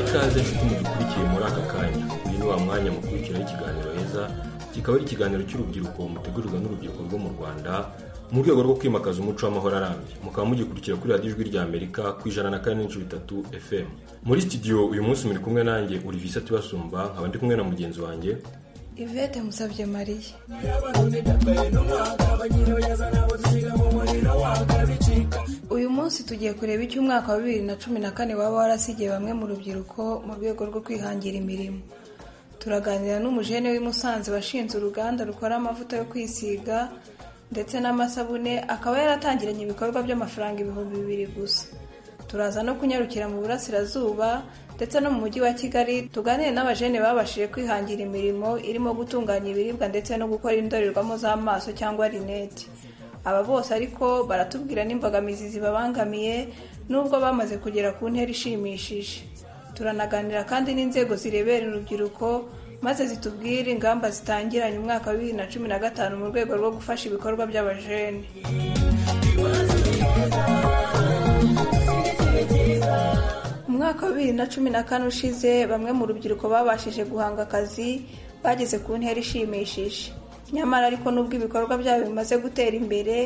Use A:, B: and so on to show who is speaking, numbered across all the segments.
A: ikaze nshuti mudukurikiye muri aka kanya uyu ni wa mwanya mukurikiraho ikiganiro heza kikaba ari ikiganiro cy'urubyiruko mutegurirwa n'urubyiruko rwo mu rwanda mu rwego rwo kwimakaza umuco w'amahoro arambye mukaba mugikurikira kuri radiyo ijwi ry'amerika ku ijana na kane n'ibice bitatu fm muri studio uyu munsi muri kumwe nanjye urivisi atibasumba nkaba ndi kumwe na mugenzi wanjye
B: ivete musabye mariya uyu munsi tugiye kureba icyo umwaka wa bibiri na cumi na kane waba warasigiye bamwe mu rubyiruko mu rwego rwo kwihangira imirimo turaganira n'umujene w'i Musanze washinze uruganda rukora amavuta yo kwisiga ndetse n'amasabune akaba yaratangiranye ibikorwa by'amafaranga ibihumbi bibiri gusa turaza no kunyarukira mu burasirazuba ndetse no mu mujyi wa kigali tuganire n'abajene babashije kwihangira imirimo irimo gutunganya ibiribwa ndetse no gukora indorerwamo z'amaso cyangwa rinete aba bose ariko baratubwira n'imbogamizi zibabangamiye n'ubwo bamaze kugera ku ntera ishimishije turanaganira kandi n'inzego zirebera urubyiruko maze zitubwire ingamba zitangiranye umwaka wa bibiri na cumi na gatanu mu rwego rwo gufasha ibikorwa by'abajene umwaka wa bibiri na cumi na kane ushize bamwe mu rubyiruko babashije guhanga akazi bageze ku ntera ishimishije nyamara ariko n'ubwo ibikorwa byabo bimaze gutera imbere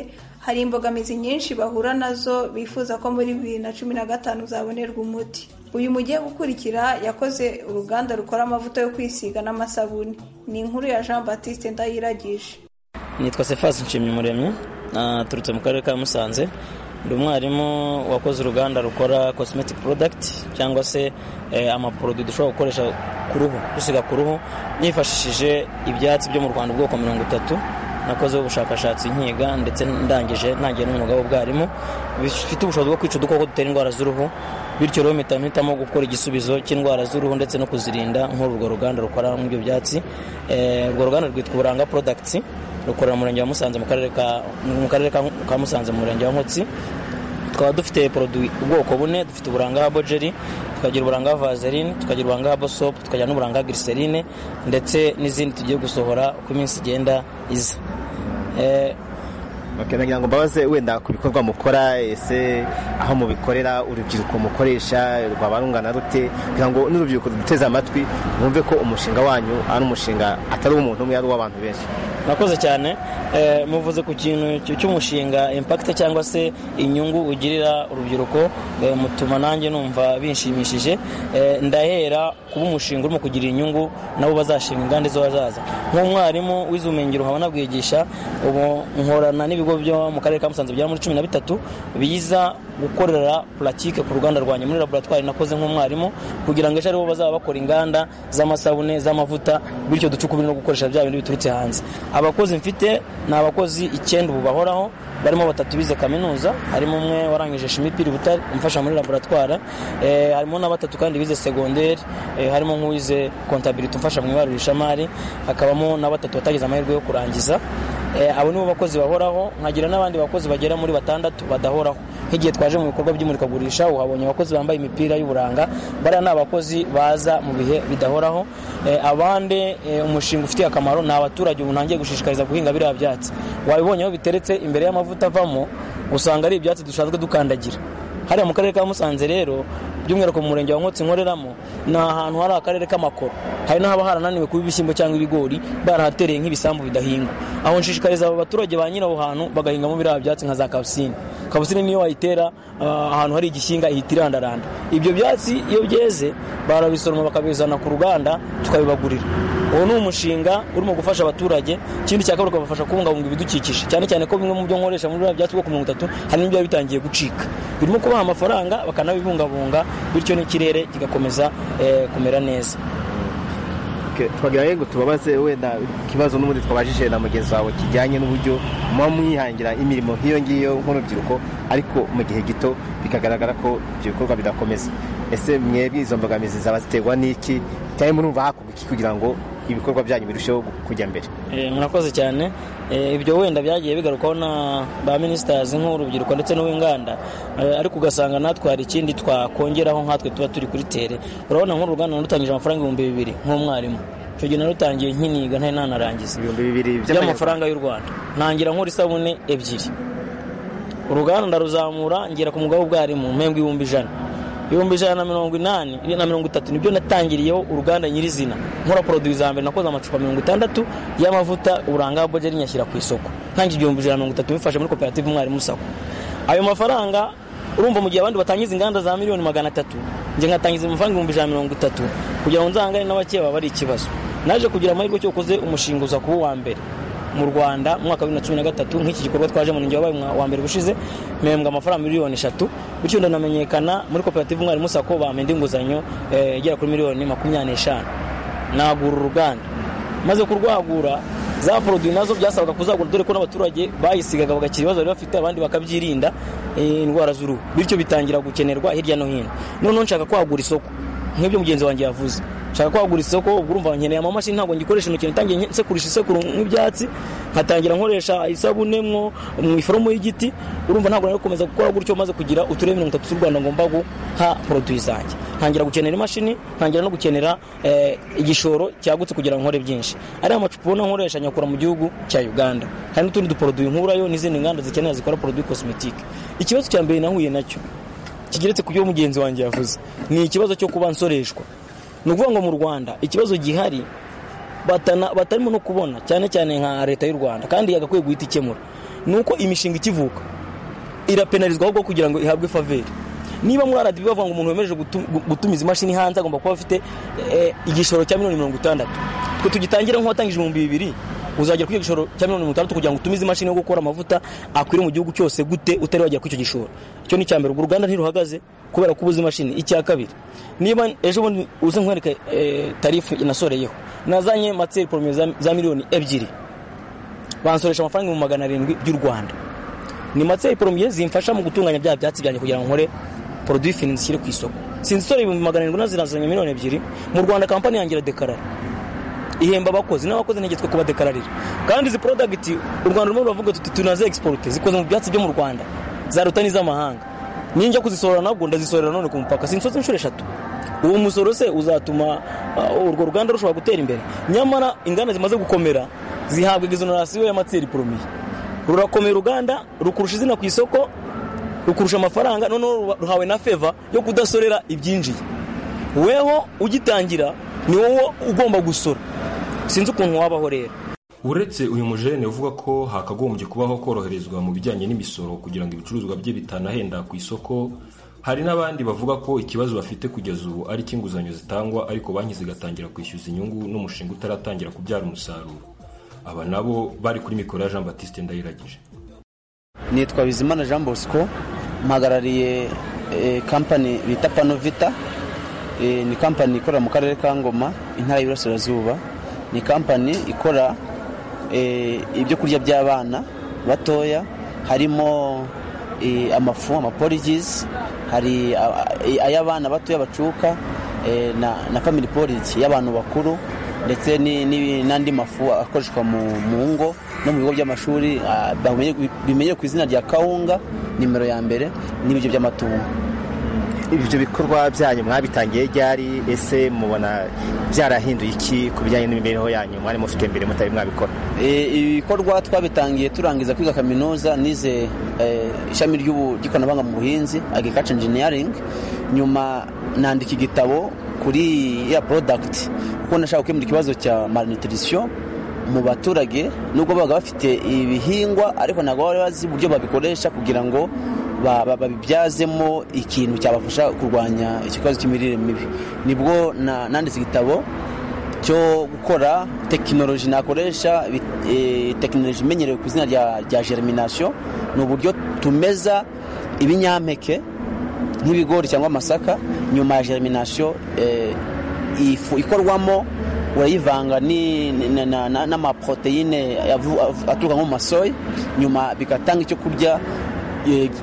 B: hari imbogamizi nyinshi bahura nazo bifuza ko muri bibiri na cumi na gatanu zabonerwa umuti uyu mugiye gukurikira yakoze uruganda rukora amavuta yo kwisiga n'amasabune ni inkuru ya jean batiste ndayiragije
C: nitwa sefasi nshimyumuremyi turutse mu karere ka musanze ndi umwarimu wakoze uruganda rukora cosmetic product cyangwa se amaproduwi dushobora gukoresha ku ruhu dusiga ku ruhu nifashishije ibyatsi byo mu rwanda ubwoko mirongo itatu nakozeho ubushakashatsi nkiga ndetse ndangije ntangiye n'umwuga w'ubwarimu bifite ubushobozi bwo kwica udukoko dutera indwara z'uruhu bityo rero mpita mpitamo gukora igisubizo cy'indwara z'uruhu ndetse no kuzirinda nk'urwo ruganda rukora muri ibyo byatsi urwo ruganda rwitwa uburanga products rukorera umurenge wa musanze mu karere ka mu karere ka musanze mu murenge wa nkotsi tukaba dufite poroduwi ubwoko bune dufite uburanga habo jeri tukagira uburanga vaseline tukagira uburanga habo sopu tukagira n'uburanga glycerine ndetse n'izindi tugiye gusohora uko iminsi igenda iza
D: nagira ngo mbabaze wenda ku bikorwa mukora ese aho mubikorera urubyiruko mukoresha rwaba rungana rute kugira ngo n'urubyiruko ruduteze amatwi bumve ko umushinga wanyu ari umushinga atari uw'umuntu umwe ari uw'abantu benshi
C: murakoze cyane muvuze ku kintu cy'umushinga impakite cyangwa se inyungu ugirira urubyiruko mutuma nanjye numva binshimishije ndahera kuba umushinga urimo kugira inyungu nabo bazashinga inganda izo bazaza nk'umwarimu wize ubumenyingiro nkaba nabwigisha ubu nkorana n'ibigo byo mu karere ka musanze bya muri cumi na bitatu biza gukorera puratike ku ruganda rwanjye muri laboratwari nakoze nk'umwarimu kugira ngo ejo aribo bazaba bakora inganda z'amasabune z'amavuta bityo duce ukubiri no gukoresha bya bintu biturutse hanze abakozi mfite ni abakozi icyenda ubu bahoraho barimo batatu bize kaminuza harimo umwe warangije shimipiri butari umfasha muri laboratwari harimo na batatu kandi bize segonderi harimo nk'uwize kontabiriti umfasha mu ibarurishamari hakabamo na batatu batagize amahirwe yo kurangiza abo nibo bakozi bahoraho nkagira n'abandi bakozi bagera muri batandatu badahoraho nk'igihe twaje mu bikorwa by'imurikagurisha uhabonye abakozi bambaye imipira y'uburanga bariya ni abakozi baza mu bihe bidahoraho abandi umushinga ufitiye akamaro ni abaturage ubu ntangiye gushishikariza guhinga biriya byatsi wabibonye aho biteretse imbere y'amavuta avamo usanga ari ibyatsi dusanzwe dukandagira hariya mu karere ka musanze rero by'umwihariko mu murenge wa nkotsi nkoreramo ni ahantu hari akarere k'amakoro hari n'ahaba harananiwe kuba ibishyimbo cyangwa ibigori barahatereye nk'ibisambu bidahingwa aho nshishikariza abo baturage ba nyiri aho hantu bagahingamo biriya byatsi nka za kabusini kabusini niyo wayitera ahantu hari igishinga ihita irandaranda ibyo byatsi iyo byeze barabisoroma bakabizana ku ruganda tukabibagurira uwo ni umushinga urimo gufasha abaturage ikindi cya kabiri ukabafasha kubungabunga ibidukikije cyane cyane ko bimwe mu byo nkoresha muri biriya byatsi bwo ku mirongo itatu hari n'ibyaba bitangiye gucika birimo kubaha amafaranga bakanabibungabunga bityo n'ikirere kigakomeza kumera neza
D: twagira ngo tubabaze wenda ikibazo n'ubundi twabajije na mugenzi wawe kijyanye n'uburyo muba mwihangira imirimo nk'iyo ngiyo nk'urubyiruko ariko mu gihe gito bikagaragara ko ibyo bikorwa bidakomeza ese mwebwe izo mbogamizi zaba ziterwa n'iki cyane murumva hakorwa iki kugira ngo ibikorwa byanyu birusheho kujya mbere
C: murakoze cyane ibyo wenda byagiye bigarukwaho na ba minisitazi nk'urubyiruko ndetse n'uw'inganda ariko ugasanga natwe hari ikindi twakongeraho nkatwe tuba turi kuri tere urabona nk'uruganda narutangije amafaranga ibihumbi bibiri nk'umwarimu icyo gihe narutangiye nkiniga ntari nanarangiza
D: ibihumbi bibiri
C: by'amafaranga y'u rwanda ntangira nkora isabune ebyiri uruganda ndaruzamura ngera ku mugabo w'ubwarimu mpembwa ibihumbi ijana ibihumbi ijana na mirongo inani na mirongo itatu nibyo natangiriyeho uruganda nyirizina nkora poroduwi za mbere nakoze amacupa mirongo itandatu y'amavuta uburanga bojeri nyashyira ku isoko ntangiye igihumbi ijana na mirongo itatu bifashe muri koperative umwarimu sako ayo mafaranga urumva mu gihe abandi batangiza inganda za miliyoni magana atatu njye nkatangiza amafaranga ibihumbi ijana na mirongo itatu kugira ngo nzahangane n'abakeba bari ikibazo naje kugira amahirwe cyo ukoze umushinga uza kuba uwa mbere mu rwanda mu mwaka wa bibiri na cumi na gatatu nk'iki gikorwa twaje mu ninjye wabaye wa mbere gushize mpembwa amafaranga miliyoni eshatu bityo ndanamenyekana muri koperative umwarimu sako bampa indi nguzanyo igera kuri miliyoni makumyabiri n'eshanu nagura uruganda maze kurwagura za poroduwi nazo byasabaga kuzagura dore ko n'abaturage bayisigaga bagakira ibibazo bari bafite abandi bakabyirinda indwara z'uruhu bityo bitangira gukenerwa hirya no hino noneho nshaka kwagura isoko nk'ibyo mugenzi wanjye yavuze nshaka kwagura isoko ubwo urumva nkeneye amamashini ntabwo ngikoresha intoki ntangiye nsekurisha isekuru nk'ibyatsi nkatangira nkoresha isabune mwo mu iforomo y'igiti urumva ntabwo nari gukomeza gukora gutyo maze kugira uturere mirongo itatu z'u rwanda ngomba guha poroduwi zanjye ntangira gukenera imashini ntangira no gukenera igishoro cyagutse kugira ngo nkore byinshi ariya amacupa ubona nkoresha nyakura mu gihugu cya uganda hari n'utundi duporoduwi nkurayo n'izindi nganda zikenera zikora poroduwi kosmetike ikibazo cya mbere nahuye nacyo kigeretse ku byo mugenzi wanjye yavuze ni ikibazo cyo kuba nsoreshwa ni ukuvuga ngo mu rwanda ikibazo gihari batarimo no kubona cyane cyane nka leta y'u rwanda kandi yagakwiye guhita ikemura ni uko imishinga ikivuka irapenarizwa ahubwo kugira ngo ihabwe faveri niba muri aradibi bavuga ngo umuntu wemereje gutumiza imashini hanze agomba kuba afite igishoro cya miliyoni mirongo itandatu twe tugitangira nk'uwatangije ibihumbi bibiri uzagera kuri icyo gishoro cya miliyoni mirongo itandatu kugira ngo utumize imashini yo gukora amavuta akwire mu gihugu cyose gute utari wagera kuri icyo gishoro icyo ni mbere ubwo uruganda ntiruhagaze kubera ko ubuze imashini icya kabiri niba ejo bundi uze nkwereke tarifu inasoreyeho nazanye materi poromiyo za miliyoni ebyiri bansoresha amafaranga ibihumbi magana arindwi by'u rwanda ni materi poromiyo zimfasha mu gutunganya bya byatsi byanjye kugira ngo nkore poroduwi fini zishyire ku isoko sinzi isore ibihumbi magana arindwi nazirazanye miliyoni ebyiri mu rwanda kampani yangira dekarara ihemba abakozi n'abakozi ntege twe kubadekararira kandi izi porodagiti u rwanda rumwe ruravuga tuti tunaze egisiporuti zikoze mu byatsi byo mu rwanda zaruta n'iz'amahanga ninjya kuzisorera nabwo ndazisorera none ku mupaka sinsoze inshuro eshatu uwo musoro se uzatuma urwo ruganda rushobora gutera imbere nyamara inganda zimaze gukomera zihabwa exoneration y'amatseri poromiye rurakomera uruganda rukurusha izina ku isoko rukurusha amafaranga noneho ruhawe na feva yo kudasorera ibyinjiye weho ugitangira ni wowe ugomba gusora sinzi ukuntu wabaho rero
A: uretse uyu mujene uvuga ko hakagombye kubaho koroherezwa mu bijyanye n'imisoro kugira ngo ibicuruzwa bye bitanahenda ku isoko hari n'abandi bavuga ko ikibazo bafite kugeza ubu ari icy'inguzanyo zitangwa ariko banki zigatangira kwishyuza inyungu n'umushinga utaratangira kubyara umusaruro aba nabo bari kuri mikoro ya jean batiste ndayiragije
E: nitwa bizimana jean bosco mpagarariye kampani bita panovita ni kampani ikorera mu karere ka ngoma intara y'iburasirazuba ni kampani ikora ibyo kurya by'abana batoya harimo amafu amaporigizi hari ay'abana batoya bacuka na famili porigi y'abantu bakuru ndetse n'andi mafu akoreshwa mu ngo no mu bigo by'amashuri bimenyewe ku izina rya kawunga nimero ya mbere n'ibiryo by'amatungo
D: ibyo bikorwa byanyu mwabitangiye ryari ese mubona byarahinduye iki ku bijyanye n'imibereho yanyu mwari mufite imbere mutari mwabikora
E: ibikorwa twabitangiye turangiza kwiga kaminuza nize ishami ry'ikoranabuhanga mu buhinzi agriculture engineering nyuma nandika igitabo kuri ya product kuko nashaka gukemura ikibazo cya malnutrition mu baturage nubwo babaga bafite ibihingwa ariko ntabwo bari bazi uburyo babikoresha kugira ngo babibyazemo ikintu cyabafasha kurwanya ikibazo cy'imirire mibi nibwo nanditse igitabo cyo gukora tekinoloji nakoresha tekinoloji imenyerewe ku izina rya jeriminasiyo ni uburyo tumeza ibinyampeke nk'ibigori cyangwa amasaka nyuma ya jeriminasiyo ikorwamo urayivanga n'amaporoteyine aturuka nko mu masoyi nyuma bigatanga icyo kurya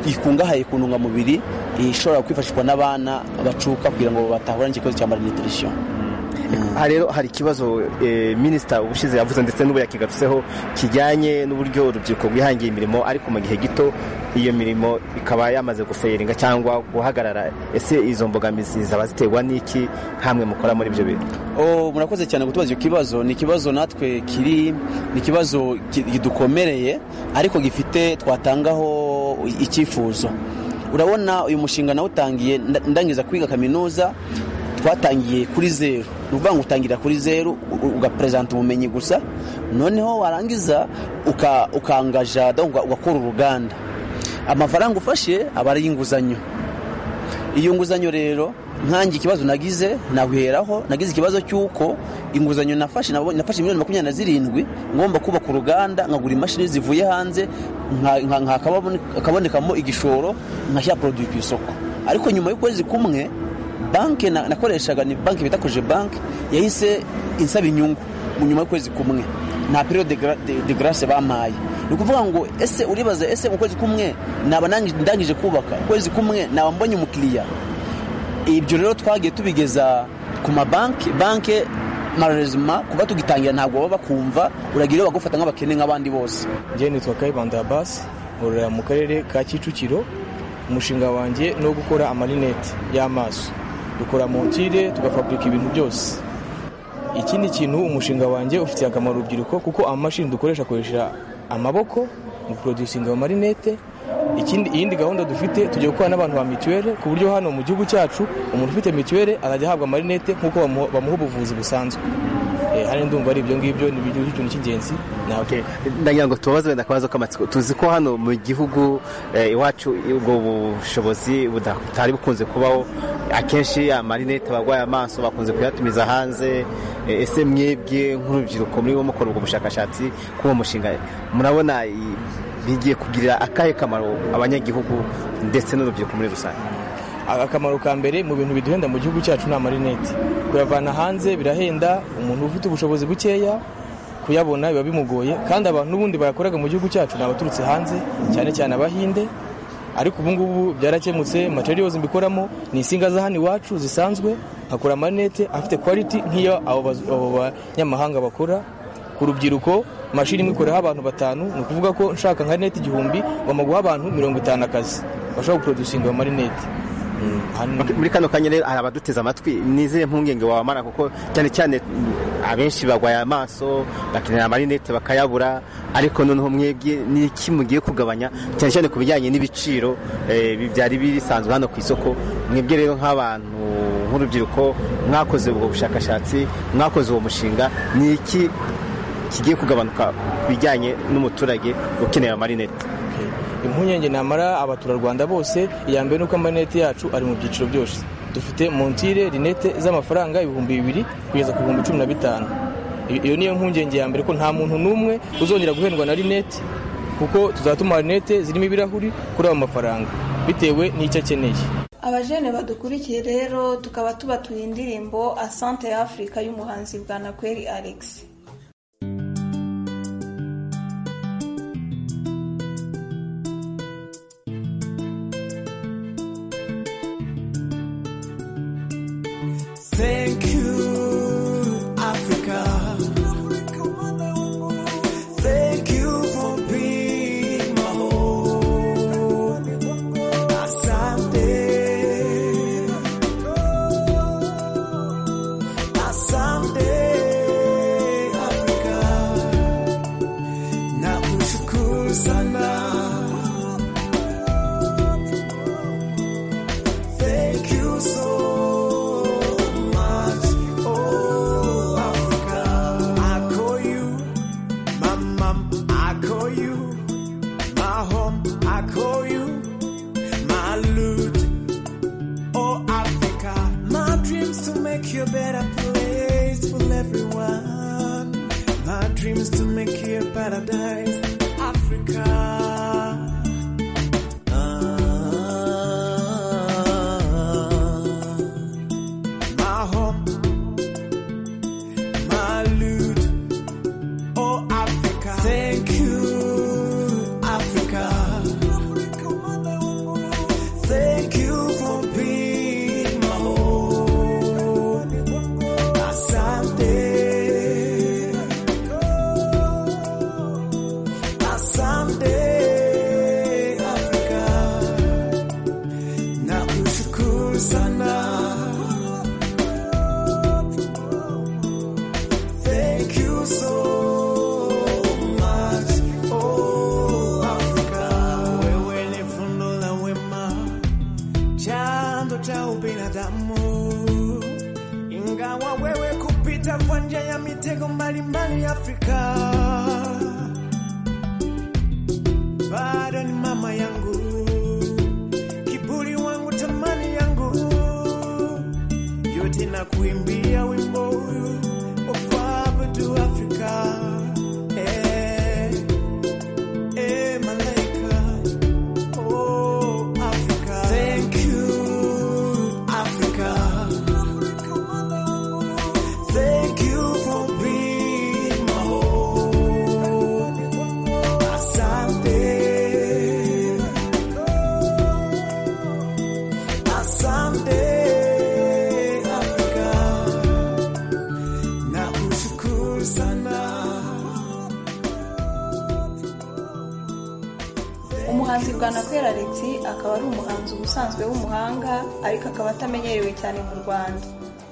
E: gikungahaye ku ntungamubiri ishobora kwifashishwa n'abana bacuka kugira ngo batahura n'ikibazo cya malnutrition
D: aha rero hari ikibazo minisita ubushize yavuze ndetse n'ubu yakigarutseho kijyanye n'uburyo urubyiruko rwihangiye imirimo ariko mu gihe gito iyo mirimo ikaba yamaze guferinga cyangwa guhagarara ese izo mbogamizi zaba ziterwa n'iki hamwe mukora muri ibyo bintu
E: murakoze cyane gutubaza icyo kibazo ni ikibazo natwe kiri ni ikibazo kidukomereye ariko gifite twatangaho icyifuzo urabona uyu mushinga nawutangiye nda- ndangiza kwiga kaminuza twatangiye kuri zeru ni ukuvuga ngo utangira kuri zeru u- ugaperezanta ubumenyi gusa noneho warangiza uka- ukangaja donc uga- ugakora uruganda amafaranga ufashe aba ari inguzanyo iyo nguzanyo rero nkange ikibazo nagize naheraho nagize ikibazo cy'uko inguzanyo nafashe nabonye- nafashe miliyoni makumyabiri na zirindwi ngomba kubaka uruganda nkagura imashini zivuye hanze nka- nka- nka- akabone- akabonekamo igishoro nkashyira poroduwi ku isoko ariko nyuma y'ukwezi kumwe banki na- nakoreshaga ni banki bita koje banki yahise insaba inyungu mu nyuma y'ukwezi kumwe nta periyo de gra- de- de garase bampaye ni ukuvuga ngo ese uribaza ese mu kwezi kumwe naba nangi- ndangije kubaka ukwezi kumwe naba mbonye umukiriya ibyo rero twagiye tubigeza ku mabanki banki mararezima kuba tugitangira ntabwo baba bakumva uragira iyo bagufata nk'abakene nk'abandi bose
F: njyewe nitwa kayibanda Abbas nkorera mu karere ka kicukiro umushinga wanjye ni uwo gukora amarinete y'amaso dukora montire tugafaburika ibintu byose ikindi kintu umushinga wanjye ufitiye akamaro urubyiruko kuko amamashini dukoresha akoresha amaboko mu porodusinga ayo marinete ikindi iyindi gahunda dufite tugiye gukorana n'abantu ba mituweli ku buryo hano mu gihugu cyacu umuntu ufite mituweli azajya ahabwa amarinete nk'uko bamuha bamuha ubuvuzi busanzwe Eh, hano ndumva ari ibyo ngibyo ni ikintu cy'ingenzi navuga
D: ndagira ngo tubabaze wenda akabazo k'amatsiko tuzi ko hano mu gihugu eh, iwacu ubwo bushobozi butari bukunze kubaho akenshi amarinete abarwaye amaso bakunze kuyatumiza hanze Eh, ese mwebwe nk'urubyiruko muri bo mukora ubwo bushakashatsi kuri uwo mushinga murabona i- bigiye kugirira akahe kamaro abanyagihugu ndetse n'urubyiruko muri rusange
F: akamaro ka mbere mu bintu biduhenda mu gihugu cyacu ni amarinete kuyavana hanze birahenda umuntu ufite ubushobozi bukeya kuyabona biba bimugoye kandi abantu n'ubundi bayakoraga mu gihugu cyacu ni abaturutse hanze cyane cyane abahinde ariko ubu ngubu byarakemutse materials mbikoramo ni insinga za hano iwacu zisanzwe nkakora amarinete afite quality nk'iyo abo baz- abo banyamahanga bakora ku rubyiruko mashini imwe ikoreho abantu batanu ni ukuvuga ko nshaka nka neti igihumbi ngomba guha abantu mirongo itanu akazi bashobora guprodusinga ayo marinete Mm, hano-
D: muri kano kanya rero hari abaduteze amatwi nizere mpungenge wabamara kuko cyane cyane abenshi bagwaye amaso bakenera amarinete bakayabura ariko noneho mwebwe ni iki mugiye kugabanya cyane cyane ku bijyanye n'ibiciro eh, bi- byari bisanzwe hano ku isoko mwebwe rero nk'abantu nk'urubyiruko mwakoze ubwo bushakashatsi mwakoze uwo mushinga ni iki kigiye kugabanuka ku bijyanye n'umuturage ukeneye amarinete
F: impungenge namara abaturarwanda bose iya mbere ni uko amarinete yacu ari mu byiciro byose dufite montire rinete z'amafaranga ibihumbi bibiri kugeza ku bihumbi cumi na bitanu I- iyo niyo mpungenge ya mbere ko nta muntu n'umwe uzongera guhendwa na rinete kuko tuzatuma rinete zirimo ibirahuri kuri ayo mafaranga bitewe n'icyo akeneye
B: abajene badukurikiye rero tukaba tubatuye indirimbo asante ya afurika y'umuhanzi bwa nakweri alex
G: Thank you, Africa. Thank you for being my home. Asante. Asante, Africa. Na kushukuru sana. Thank you so much, oh Africa. I call you my mom, I call you my home, I call you my loot, oh Africa. My dreams to make you a better place for everyone. My dreams to make you a paradise, Africa. My home, my loot, oh Africa. Thank you, Africa. Thank you for being my home. Asante. Asante, Africa. Na kushukuru sana. Thank you so much, oh Africa. Wewe ni fundo la wema. nje ya mitego mbalimbali Afrika. Bado ni mama yangu, kiburi wangu, tamani yangu, yote na kuimbia wimbo huu ukwabudu Afrika. Eh, eh, malaika Oh, Africa. Thank you, Africa. Thank you for being my home. Asante. Asante, Africa. Na ushukuru sana.
B: umuhanzi bwanakwera alex akaba ari umuhanzi uba usanzwe w'umuhanga ariko akaba atamenyerewe cyane mu rwanda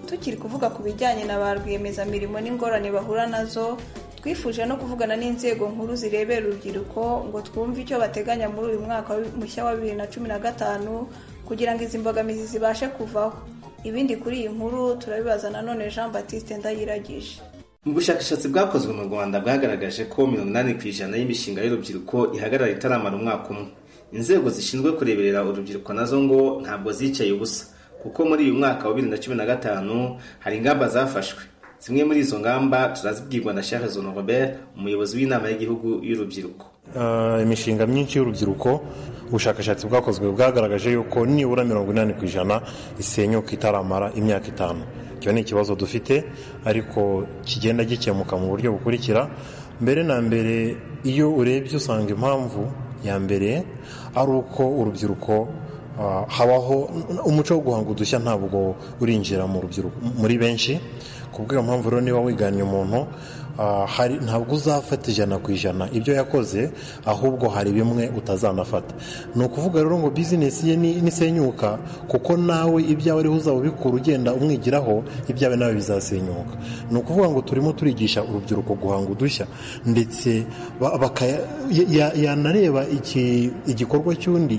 B: tukiri kuvuga ku bijyanye na ba rwiyemezamirimo n'ingorane bahura nazo twifuje no kuvugana n'inzego nkuru zirebera urubyiruko ngo twumve icyo bateganya muri uyu mwaka mushya wa bibiri na cumi na gatanu kugira ngo izi mbogamizi zibashe kuvaho ibindi kuri iyi nkuru turabibaza nanone jean batiste ndayiragije
D: mu bushakashatsi bwakozwe mu rwanda bwagaragaje ko mirongo inani ku ijana y'imishinga y'urubyiruko ihagarara itaramara umwaka umwe inzego zishinzwe kureberera urubyiruko nazo ngo ntabwo zicaye ubusa kuko muri uyu mwaka wa bibiri na cumi na gatanu hari ingamba zafashwe zimwe muri izo ngamba turazibwirwa na Charles Honorobert umuyobozi w'inama y'igihugu y'urubyiruko
H: Uh, imishinga myinshi y'urubyiruko ubushakashatsi bwakozwe bwagaragaje yuko nibura mirongo inani ku ijana isenyuka itaramara imyaka itanu icyo ni ikibazo dufite ariko kigenda gikemuka mu buryo bukurikira mbere na mbere iyo urebye usanga impamvu ya mbere ari uko urubyiruko uh, habaho umuco wo guhanga udushya ntabwo urinjira mu rubyiruko muri benshi kubw'iyo mpamvu rero niba wiganye umuntu ah, hari ntabwo uzafata ijana ku ijana ibyo yakoze ahubwo hari bimwe utazanafata ni ukuvuga rero ngo bizinesi ye ni- nisenyuka kuko nawe ibyawe ariho uzaba ubikura ugenda umwigiraho ibyawe nawe bizasenyuka ni ukuvuga ngo turimo turigisha urubyiruko guhanga udushya ndetse ba- bakaya- ya- ya- yanareba iki- igikorwa cy'undi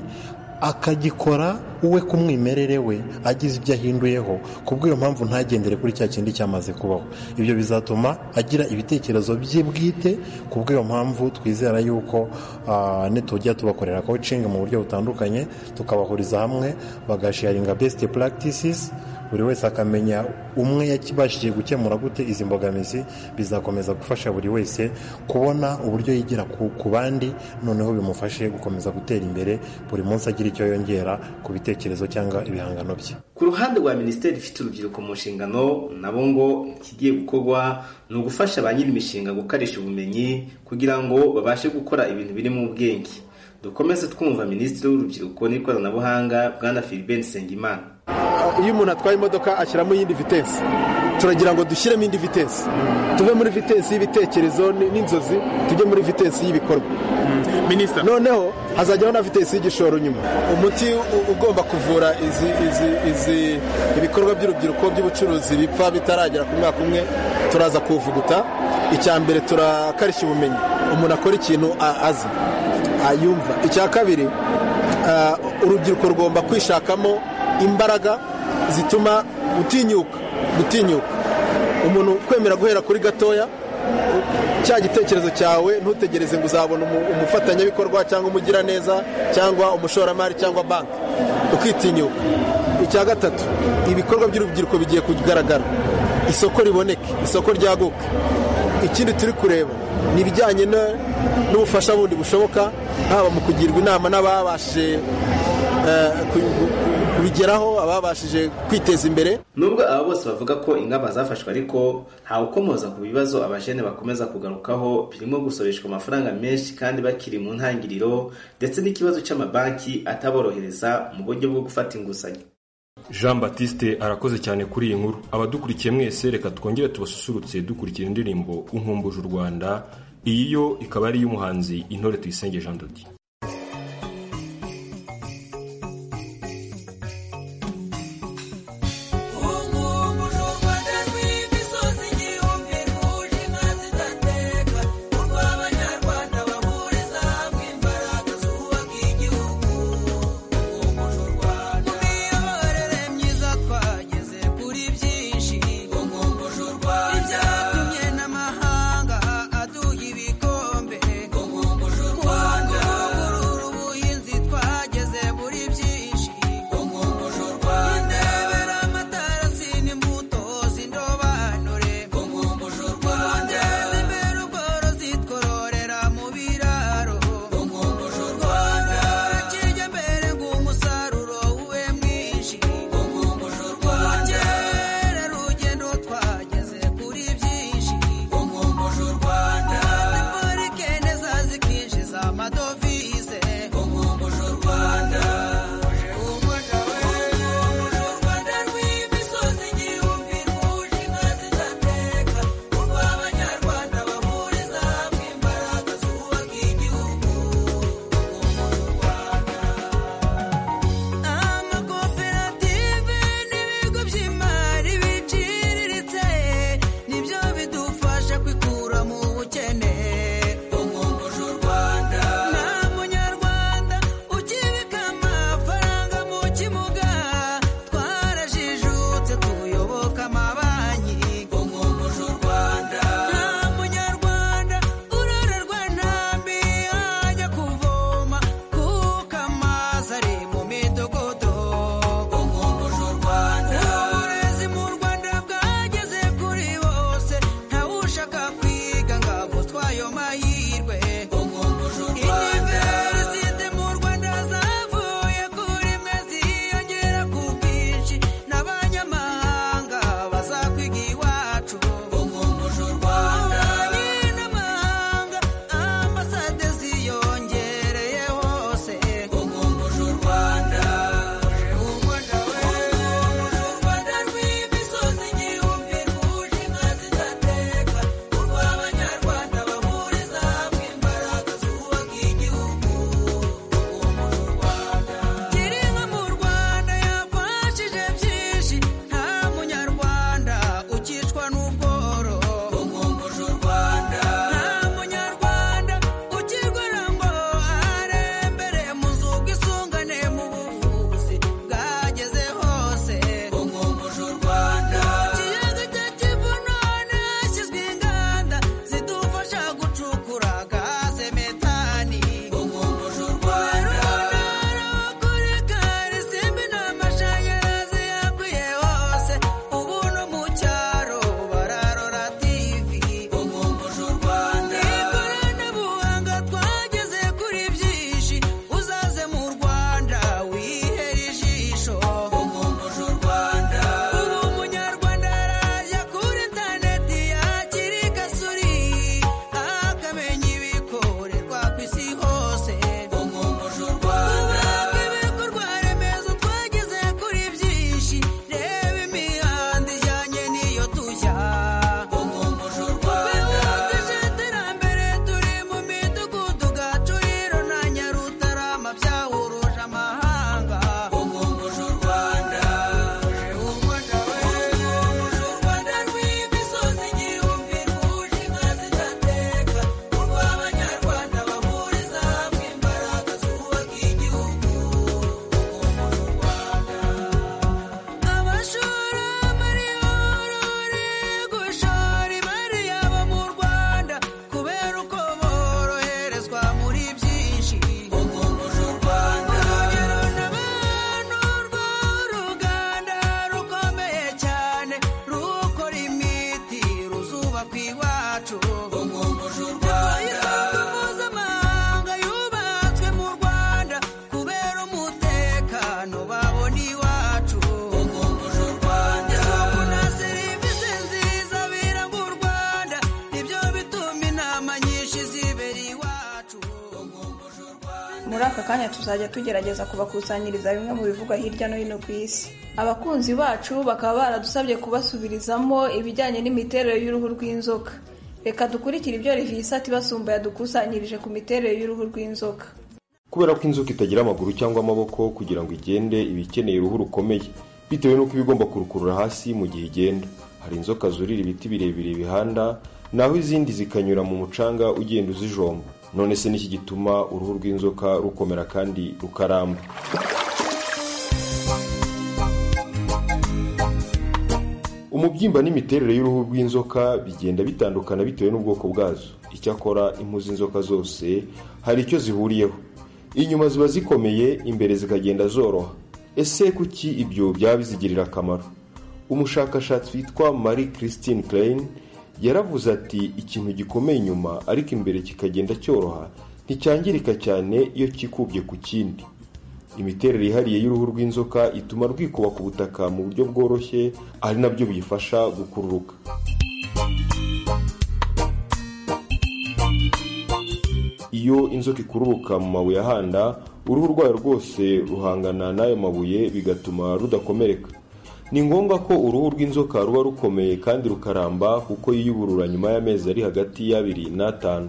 H: akagikora we ku mwimerere we agize ibyo ahinduyeho kubw'iyo mpamvu ntagendere kuri cya kindi cyamaze kubaho ibyo bizatuma agira ibitekerezo bye bwite kubw'iyo mpamvu twizera yuko ah, nitujya tubakorera coaching mu buryo butandukanye tukabahuriza hamwe bagasharinga best practices buri wese akamenya umwe yakibashije gukemura gute izi mbogamizi bizakomeza gufasha buri wese kubona uburyo yigira ku, ku bandi noneho bimufashe gukomeza gutera imbere buri munsi agira icyo yongera ku bitekerezo cyangwa ibihangano bye
D: ku ruhande rwa minisiteri ifite urubyiruko mu nshingano nabo ngo ikigiye gukorwa ni ugufasha ba nyiri imishinga gukarisha ubumenyi kugira ngo babashe gukora ibintu birimo ubwenge dukomeze twumva minisitiri w'urubyiruko n'ikoranabuhanga bwana philibert nsengimana
I: iyo umuntu atwaye imodoka ashyiramo iyindi vitesi turagira ngo dushyiremo indi vitesi tuve muri vitesi y'ibitekerezo ni- n'inzozi tujye muri vitesi y'ibikorwa noneho hazajyaho na vitesi y'igishoro nyuma umuti u- ugomba kuvura izi izi izi ibikorwa by'urubyiruko by'ubucuruzi bipfa bitaragera ku mwaka umwe turaza kuwuvuguta icya mbere turakarishya ubumenyi umuntu akora ikintu a- azi ayumva icya kabiri ah, urubyiruko rugomba kwishakamo imbaraga zituma gutinyuka gutinyuka umuntu kwemera guhera kuri gatoya cya gitekerezo cyawe ntutegereze ngo uzabona umu- umufatanyabikorwa cyangwa umugiraneza cyangwa umushoramari cyangwa banki ukitinyuka icya gatatu ibikorwa by'urubyiruko bigiye kugaragara isoko riboneke isoko ryaguka ikindi turi kureba ni ibijyanye no- n'ubufasha bundi bushoboka haba mu kugirwa inama n'ababashije eh, ku- ku- kubigeraho ababashije kwiteza imbere
D: nubwo aba bose bavuga ko ingamba zafashwe ariko ntawe ukomoza ku bibazo abajene bakomeza kugarukaho birimo gusoreshwa amafaranga menshi kandi bakiri mu ntangiriro ndetse n'ikibazo cy'amabanki ataborohereza mu buryo bwo gufata inguzanyo
A: jean batiste arakoze cyane kuri iyi nkuru abadukurikiye mwese reka twongere tubasusurutse dukurikira indirimbo unkumbuje u rwanda iyi yo ikaba ari iy'umuhanzi intore tuyisenge jean dodi
J: imiyoborere myiza twageze kuri byinshi ngo nkumbuje u rwanda
B: aka kanya tuzajya tugerageza kubakusanyiriza bimwe mu bivugwa hirya no hino ku isi abakunzi bacu bakaba baradusabye kubasubirizamo ibijyanye n'imiterere y'uruhu rw'inzoka reka dukurikire ibyo rivisati basumba yadukusanyirije ku miterere y'uruhu rw'inzoka
A: kubera ko inzoka itagira amaguru cyangwa amaboko kugira ngo igende iba ikeneye uruhu rukomeye bitewe n'uko iba igomba kurukurura hasi mu gihe igenda hari inzoka zurira ibiti birebire bihanda naho izindi zikanyura mu mucanga ugenda uzijomba none se n'iki gituma uruhu rw'inzoka rukomera kandi rukaramba umubyimba n'imiterere y'uruhu rw'inzoka bigenda bitandukana bitewe n'ubwoko bwazo icyakora impu z'inzoka zose hari icyo zihuriyeho inyuma ziba zikomeye imbere zikagenda zoroha ese kuki ibyo byaba bizigirira akamaro umushakashatsi witwa marie christine klein yaravuze ati ikintu gikomeye inyuma ariko imbere kikagenda cyoroha nticyangirika cyane iyo kikubye ku kindi imiterere yihariye y'uruhu rw'inzoka ituma rwikuba ku butaka mu buryo bworoshye ari nabyo biyifasha gukururuka iyo inzoka ikururuka mu mabuye ahanda uruhu rwayo rwose ruhangana n'ayo mabuye bigatuma rudakomereka ni ngombwa ko uruhu rw'inzoka ruba rukomeye kandi rukaramba kuko yiyuburura nyuma y'amezi ari hagati y'abiri n'atanu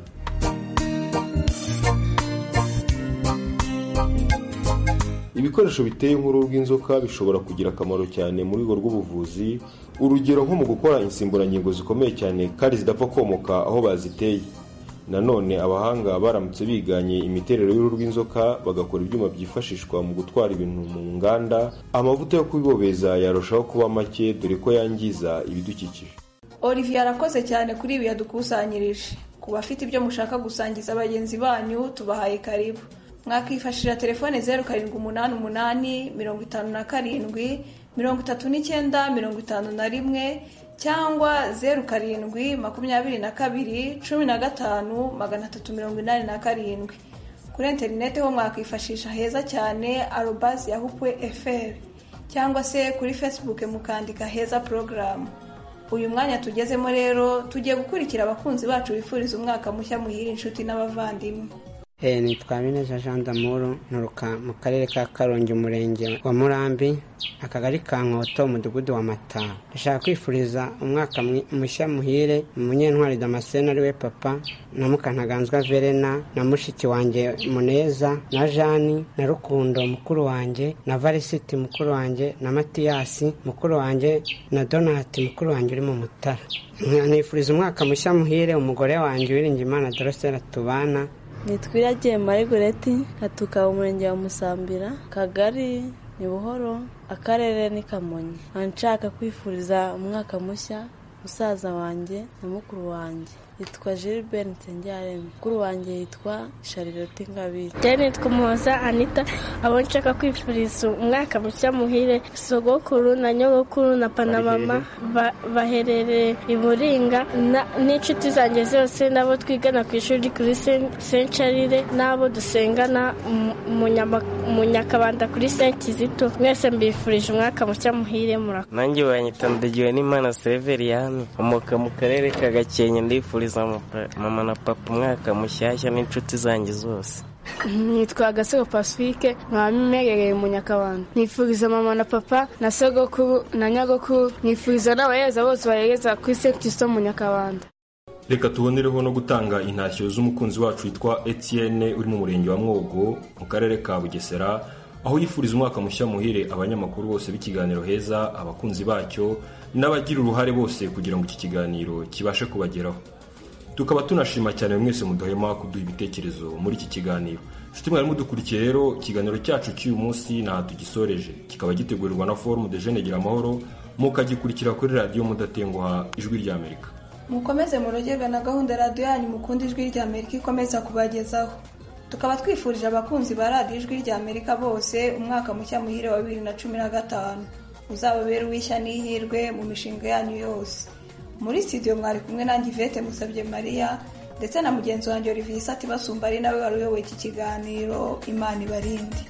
A: ibikoresho biteye nk'uruhu rw'inzoka bishobora kugira akamaro cyane mu rwego rw'ubuvuzi urugero nko mu gukora insimburangingo zikomeye cyane kandi zidapfa komoka aho baziteye nanone abahanga baramutse biganye imiterere y'uruhu rw'inzoka bagakora ibyuma byifashishwa mu gutwara ibintu mu nganda amavuta yo kubibobeza yarushaho kuba make dore ko yangiza ibidukikije
B: olivier arakoze cyane kuri ibi yadukusanyirije ku bafite ibyo mushaka gusangiza bagenzi banyu tubahaye karibu mwakifashishije telefone zeru karindwi umunani umunani mirongo itanu na karindwi mirongo itatu n'icyenda mirongo itanu na rimwe cyangwa zeru karindwi makumyabiri na kabiri cumi na gatanu magana atatu mirongo inani na karindwi kuri interineti ho mwakwifashisha heza cyane arobasi yahupwe fr cyangwa se kuri fesibuke mukandika heza porogaramu uyu mwanya tugezemo rero tugiye gukurikira abakunzi bacu bifuriza umwaka mushya muhira inshuti n'abavandimwe
J: Eh, nitwa Habineza Jean d'Amour nturuka mu karere ka Karongi umurenge wa Murambi akagari ka Nkoto umudugudu wa Mataba ndashaka kwifuriza umwaka mwi- mushya muhire umunyentwari Damascene ari we papa na Mukantaganzwa Verena na mushiki wanjye Muneza na Jani na Rukundo mukuru wanjye na Varisiti mukuru wanjye na Matiyasi mukuru wanjye na Donati mukuru wanjye uri mu Mutara nifuriza umwaka mushya muhire umugore wanjye Uwiringiyimana Dorosera tubana
K: nitwiragiye marigureti nkatuka umurenge wa musambira kagari ni buhoro akarere ni kamonyi nkaba nshaka kwifuriza umwaka mushya musaza wanjye na mukuru wanjye yitwa gilbert nsengiyaremye mukuru wanjye yitwa shariroti ngabire
L: Janet Kumuhoza Anita abo nshaka kwifuriza umwaka mushya muhire sogokuru na nyogokuru na panamama ba- baherereye i Buringa na- n'inshuti zanjye zose n'abo twigana ku ishuri kuri Sencarire n'abo dusengana mu- mu Nyama- mu Nyakabanda kuri Senkizito mwese mbifurije umwaka mushya muhire murakoze
M: nanjye wanyita ndagiwe n'imana severiyani nkomoka mu karere ka gakenke ndifuriza mu pa- mama na papa umwaka mushyashya n'inshuti zanjye zose
L: nitwa gasego pasifike nkaba mpegereye mu nyakabanda nifuriza mama na papa na sogokuru na nyagokuru nifuriza n'abahereza bose bahereza kuri senti kirisito mu nyakabanda
A: reka tubonereho no gutanga intashyo z'umukunzi wacu witwa etienne uri mu murenge wa mwogo mu karere ka bugesera aho yifuriza umwaka mushya muhire abanyamakuru bose b'ikiganiro heza abakunzi bacyo n'abagira uruhare bose kugira ngo iki kiganiro kibashe kubageraho tukaba tunashima cyane buri mwese mudahema kuduha ibitekerezo muri iki kiganiro nshuti mwari mudukurikiye rero ikiganiro cyacu cy'uyu munsi ntaho tugisoreje kikaba gitegurirwa na forumu de jene gira amahoro mukagikurikira kuri radiyo mudatenguha ijwi ry'amerika
B: mukomeze murogerwe na gahunda ya radiyo yanyu mukunda ijwi rya amerika ikomeza kubagezaho tukaba twifurije abakunzi ba radiyo ijwi rya amerika bose umwaka mushya muhire wa bibiri na cumi na gatanu uzababere uw'ishya n'ihirwe mu mishinga yanyu yose muri studio mwari kumwe nanjye ivete musabye mariya ndetse na mugenzi wanjye olivier isati basumba ari nawe wari uyoboye iki kiganiro imana ibarinde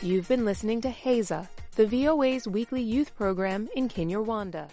N: You've been listening to Haza, the VOA's weekly youth program in Kinyarwanda.